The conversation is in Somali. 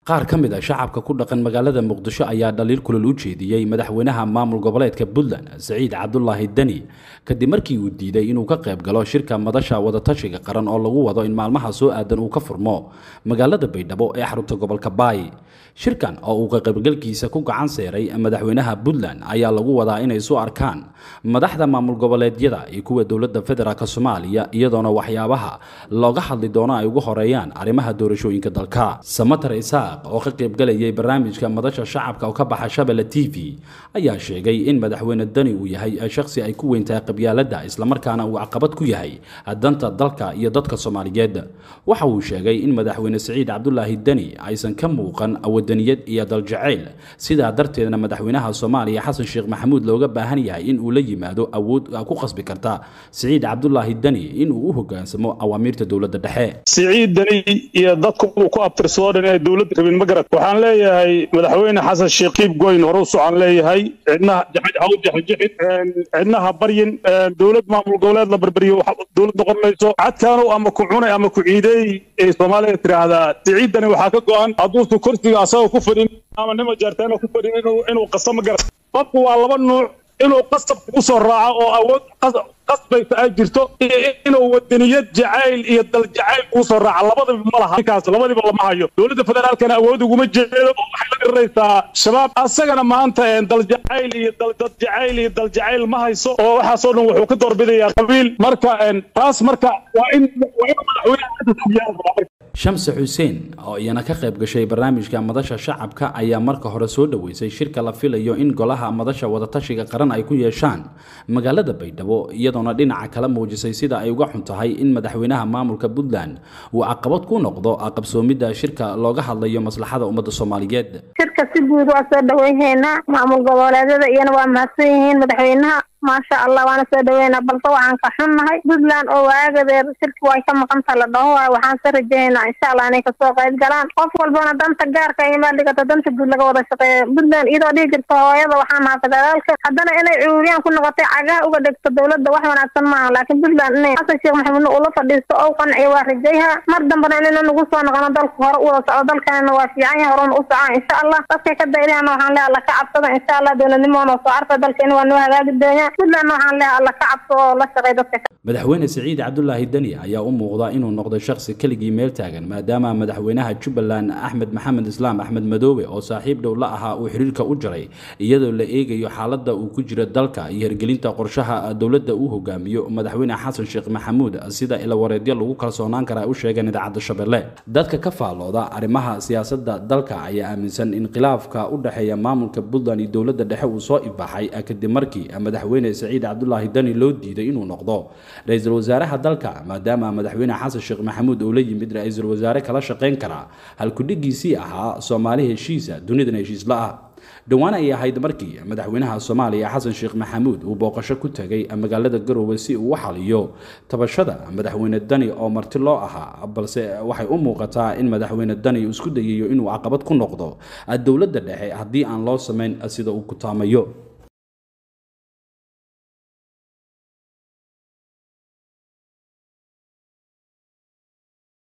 qaar ka mid a shacabka ku dhaqan magaalada muqdisho ayaa dhaliil kulol u jeediyey madaxweynaha maamul goboleedka puntland saciid cabdulaahi deni kadib markii uu diiday inuu ka qayb galo shirka madasha wadatashiga qaran oo lagu wado in maalmaha soo aadan uu ka furmo magaalada baydhabo ee xarunta gobolka baay shirkan oo uu kaqaybgalkiisa ku gacan seeray madaxweynaha puntland ayaa lagu wadaa inay isu arkaan madaxda maamul goboleedyada iyo kuwa dowladda federaalk soomaaliya iyadoona waxyaabaha looga hadli doono ay ugu horeeyaan arrimaha doorashooyinka dalka samatar isaaq oo ka qaybgalayay barnaamijka madasha shacabka oo ka baxa shabelle t v ayaa sheegay in madaxweyne deni uu yahay shakhsi ay ku weyntahay qabyaaladda islamarkaana uu caqabad ku yahay danta dalka iyo dadka soomaaliyeed waxa uu sheegay in madaxweyne saciid cabdulaahi deni aysan ka muuqan wadaniyad iyo daljacayl sidaa darteedna madaxweynaha soomaaliya xasan sheekh maxamuud looga baahan yahay in uu la yimaado awood ku qasbi karta saciid cabdulaahi deni in uu u hogaansamo awaamiirta dowladda dhexe siciid deni iyo dadku uu ku abtirsoo dhan inay dowladda rabin ma garat waxaan leeyahay madaxweyne xasan sheekh qiib goyn hore u socon leeyahay cidnaha haw jaxijixin cidnaha baryin dowlad maamul goboleed la barbariyo dowlad noqon mayso cadkaanu ama ku cunay ama ku ciideey ee soomaaliya tiraahdaa siciid deni waxaa ka go-an hadduusu kursiga asagoo ku fadhin ama nima jeerteena ku fadhin inuu qaso ma garat qofku waa laba nuuc inuu qasab kugu soo raaco oo awood qasbaysa ay jirto inuu wadaniyad jacayl iyo dal jacayl kugu soo raaca labadiba ma laha ninkaas labadiba lama hayo dowladda federaalkana awood uguma jeedo oo waxay la diriraysaa shabaab asagana maanta dal jacayl iyo dal jacayl iyo dal jacayl ma hayso oo waxaasoo dhan wuxuu ka doorbidayaa qabiil marka taas marka waa in waa in madaxweyne shamse xuseen oo iyana ka qayb gashay barnaamijka madasha shacabka ayaa marka hore soo dhoweysay shirka la filayo in golaha madasha wadatashiga qaran ay ku yeeshaan magaalada baydhabo iyadoona dhinaca kala muujisay sida ay uga xun tahay in madaxweynaha maamulka puntland uu caqabad ku noqdo qabsoomidda shirka looga hadlayo maslaxada ummadda soomaaliyeed shirka si guud waa soo dhaweyneynaa maamul goboleedyada iyana waa mahadsan yihiin madaxweynaha maasha allah waana soo dhaweynaa balse waxaan ka xunnahay puntland oo waagadeer shirki way ka maqanta la dhaho waay waxaan ka rajaynaa insha allah inay kasoo qayb galaan qof walbana danta gaarka imaa dhigata danta guud laga wada shaqeeya puntland iyadoo dhihi jirta hooyada waxaan naha federaalka haddana inay cuuriyaan ku noqotay cagaha uga dhegto dowladda wax wanaagsan maaha laakiin puntland inay xasan sheekh maxamuudna ula fadhiisto ou qanciyo waa rajayha mar dambana inayna nagu soo noqono dalka hore u wada socdo dalkanina waa fiican yahay horena u socon insha allah dadkay ka dayriyana waxaan leeya alla ka cabsada insha allah dowladnimoona soo arka dalkeena waa noo hagaagi doonyaa madaxweyne saciid cabdulaahi deni ayaa u muuqda inuu noqday shakhsi keligii meel taagan maadaama madaxweynaha jubbaland axmed maxamed islaam axmed madoobe oo saaxiib dhow la ahaa uu xiriirka u jaray iyadoo la eegayo xaaladda uu ku jiro dalka iyo hirgelinta qorshaha dowladda uu hogaamiyo madaxweyne xasan sheekh maxamuud sida ilawareedyo lagu kalsoonaan kara ay u sheegeen idaacadda shabeelle dadka ka faallooda arrimaha siyaasadda dalka ayaa aaminsan in khilaafka u dhexeeya maamulka puntland iyo dowladda dhexe uu soo ibaxay kadib markii madaxweyne saciid cabdulaahi deni loo diiday inuu noqdo ra-iisul wasaaraha dalka maadaama madaxweyne xasan sheekh maxamuud uu la yimid ra-iisul wasaare kala shaqayn kara halkudhigiisii ahaa soomaali heshiisa dunidana heshiisla ah dhowaan ay ahayd markii madaxweynaha soomaaliya xasan sheekh maxamuud uu booqasho ku tegay magaalada garowe si uu u xaliyo tabashada madaxweyne dani oo marti loo ahaa balse waxay u muuqataa in madaxweyne dani uu isku dayayo inuu caqabad ku noqdo dowladda dhexe haddii aan loo samayn sida uu ku taamayo